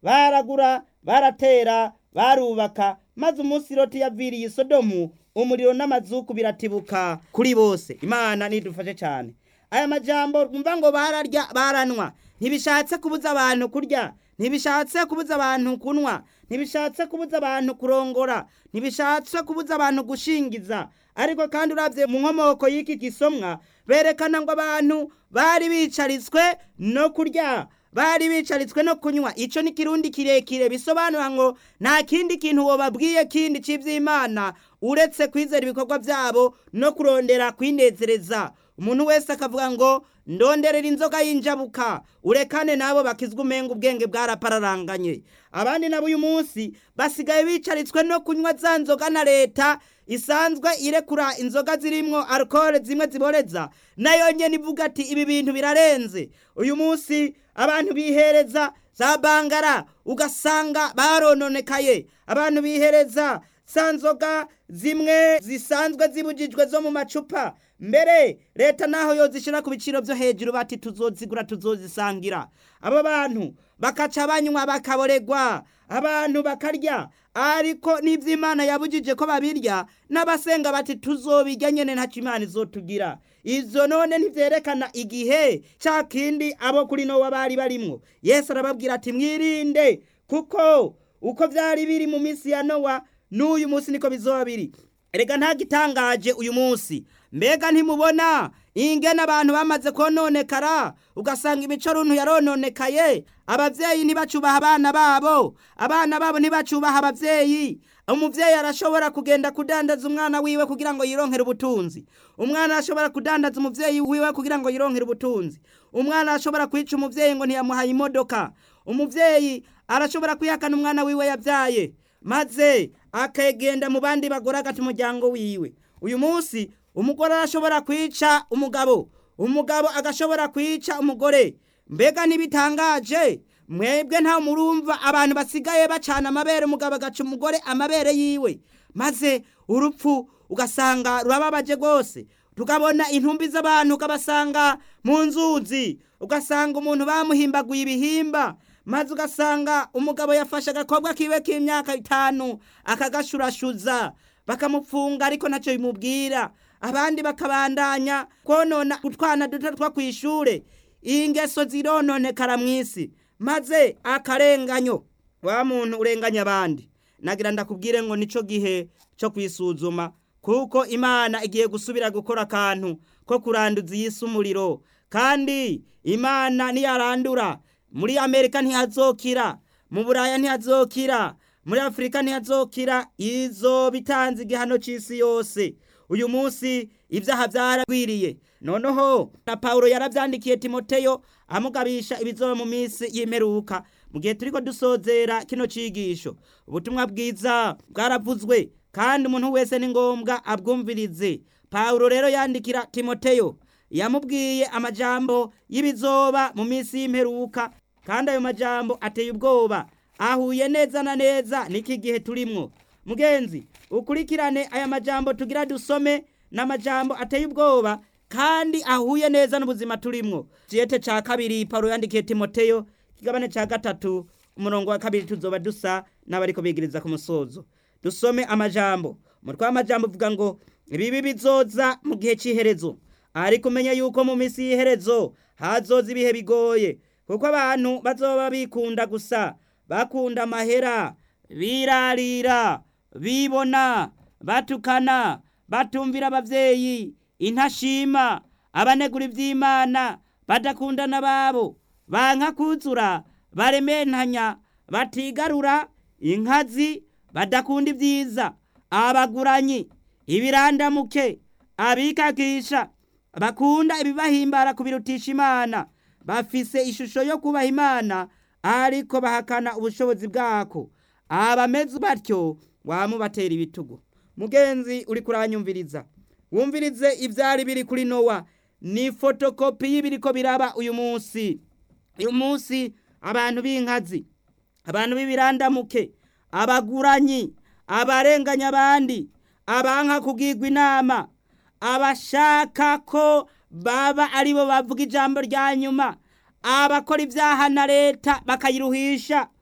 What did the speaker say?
baragura baratera barubaka maze umunsi loti yaviriye isodomu umuriro n'amazuku biratibuka kuri bose imana nidufashe cyane aya majambo twumva ngo bararya baranwa ntibishatse kubuza abantu kurya ntibishatse kubuza abantu kunwa ntibishatse kubuza abantu kurongora ntibishatse kubuza abantu gushingiza ariko kandi uravye mu nkomoko y'iki gisomwa berekana ngo abantu bari bicaritswe no kurya bari bicaritswe no kunywa ico ni kirundi kirekire bisobanura ngo nta kindi kintu wobabwiye kindi c'ivy'imana uretse kwizera ibikorwa vyabo no kurondera kwinezereza umuntu wese akavuga ngo ndonderera inzoga y'injabuka urekane nabo bakizwa umenga ubwenge bwarapararanganye abandi nabo uyu munsi basigaye bicaritswe no kunywa za nzoga na leta isanzwe irekura inzoga zirimwo alcohol zimwe ziboreza nayo nyene ivuga ati ibi bintu birarenze uyu munsi abantu bihereza za bangara ugasanga barononekaye abantu bihereza za nzoga zimwe zisanzwe zibujijwe zo mu macupa mbere leta naho yozishira ku biciro vyo hejuru bati tuzozigura tuzozisangira abo bantu bakaca banywa bakaboregwa abantu bakarya ariko n'ivy'imana yabujije ko babirya n'abasenga bati tuzobirya nyene ntaco imana izotugira ivyo none ntivyerekana igihe ca kindi abo kuri nowa bari barimwo yesu arababwira ati mwirinde kuko uko vyari biri mu minsi ya nowa n'uyu munsi niko bizoba biri erega nta gitangaje uyu munsi mbega ntimubona ingene abantu bamaze kononekara ugasanga imico runtu yarononekaye abavyeyi ntibacubaha abana babo abana babo ntibacubaha abavyeyi umuvyeyi arashobora kugenda kudandaza umwana wiwe kugira ngo yironkere ubutunzi umwana arashobora kudandaza umuvyeyi wiwe kugira ngo yironkere ubutunzi umwana arashobora kwica umuvyeyi ngo ntiyamuhaye imodoka umuvyeyi arashobora kwihakana umwana wiwe yavyaye maze akagenda mu bandi bagore agata umuryango wiwe uyu munsi umugore arashobora kwica umugabo umugabo agashobora kwica umugore mbega ntibitangaje mwebwe nta murumva abantu basigaye bacana amabere umugabo agaca umugore amabere yiwe maze urupfu ugasanga rurababaje rwose tukabona intumbi z'abantu ukabasanga mu nzuzi ugasanga umuntu bamuhimbaguye ibihimba maze ugasanga umugabo yafashe agakobwa kiwe k'imyaka itanu akagashurashuza bakamupfunga ariko ntacyo bimubwira abandi bakabandanya konona utwana duto two ku ishure ingeso zirononekara mu isi maze akarenganyo wa muntu urenganya abandi nagira ndakubwire ngo nico gihe cyo kwisuzuma kuko imana igiye gusubira gukora akantu ko kuranduza iyi si umuriro kandi imana niyarandura muri amerika ntihazokira mu buraya ntihazokira muri afurika ntihazokira izo bitanze igihano cy'isi yose uyu munsi ibyaha byaragwiriye noneho na pawulo yarabyandikiye timoteyo amugabisha ibizoba mu minsi y'imperuka mu gihe turi ko dusozera kino cyigisho ubutumwa bwiza bwaravuzwe kandi umuntu wese ni ngombwa abwumvirize pawulo rero yandikira timoteyo yamubwiye amajambo y'ibizoba mu minsi y'imperuka kandi ayo majambo ateye ubwoba ahuye neza na neza n'iki gihe turimwo mugenzi ukurikirane aya majambo tugira dusome n'amajambo ateye ubwoba kandi ahuye neza n'ubuzima turimwo ciyete ca kabiri pawulo yandikiye timoteyo kigabane ca gatatu umurongo wa kabiri tuzoba dusa n'abariko bigiriza ku musozo dusome amajambo umutwe w'amajambo uvuga ngo ibibi bizoza mu gihe cy'iherezo ariko umenye yuko mu minsi y'iherezo hazoza ibihe bigoye kuko abantu bazoba bikunda gusa bakunda amahera birarira bibona batukana batumvira abavyeyi intashima abanegura ivy'imana badakundana babo banka kuzura barementanya batigarura inkazi badakunda ibyiza abaguranyi ibirandamuke abikakisha bakunda ibibahimbara kubirutisha imana bafise ishusho yo kubaha imana ariko bahakana ubushobozi bwako abameze batyo wamubatera ibitugu mugenzi uri kuranyumviriza wumvirize ivyari biri kuri nowa ni fotokopi y'ibiriko biraba uyu munsi uyu munsi abantu b'inkazi abantu b'ibirandamuke abaguranyi abarenganya abandi abanka kugirwa inama abashaka ko baba aribo bavuga ijambo rya nyuma abakora ibyaha na leta bakayiruhisha